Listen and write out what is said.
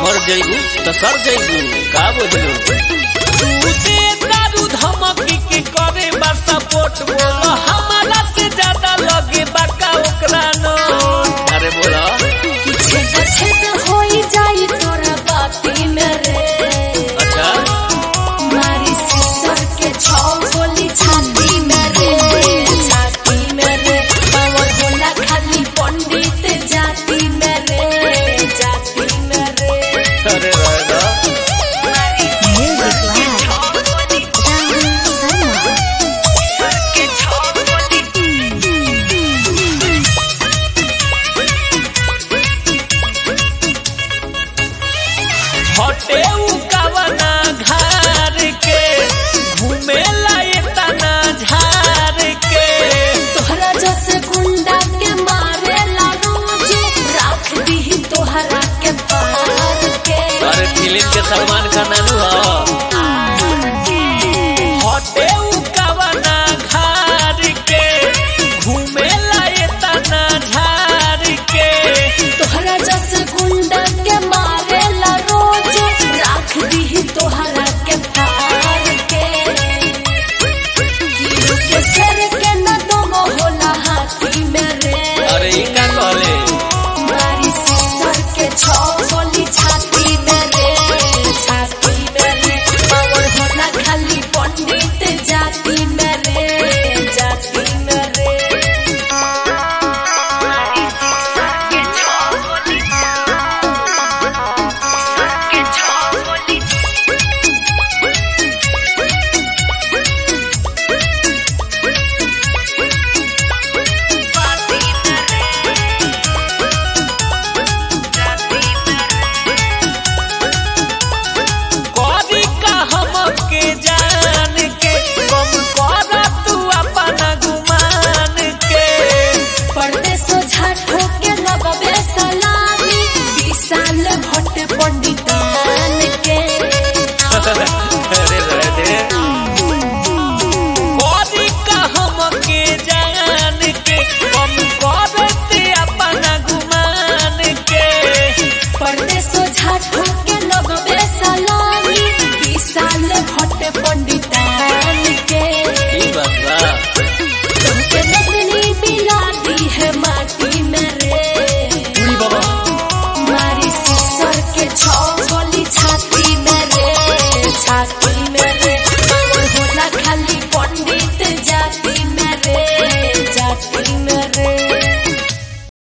मर जइबू तो सर जइबू का बोलू तू दे दारू धमकी के करे बा सपोर्ट बोलो हमारा से ज्यादा लगे बाका ओकरा नो अरे बोला छेद छेद होई जाई तोरा बाती में रे अच्छा मारी सिसर के छौ गोली छाती में रे छाती में रे पावर होला खाली पंडित जाति में रे जाति में रे अरे रहेगा हटे उ कवना घर के घूमे लाए तना झार के तोहरा जस गुंडा के मारे ला रोज राख दी तोहरा के पार के अरे फिल्म के सलमान खान नानू हो हटे उ कवना घर के घूमे लाए तना झार के तोहरा जस गुंडा के मारे ला रोज राख दी तोहरा के पार के हीरो के सर के न दम होला हाथी में रे अरे ई का कहले मारी सिसर के छौ गोली छाती में रे छाती में रे पावर होला खाली पंडित जाति में रे जाति में रे मारी सिसर के छौ गोली के छौ गोली करी का हमके जान के कम कर तू अपना गुमान के परदेश झाट होके लगबे सलामी विशाल भट्ट पंडितान के अरे रहे दे करी का हमके जान के कम कर ते अपना गुमान के परदेश झाट होके लगबे सलामी विशाल भट्ट पंडितान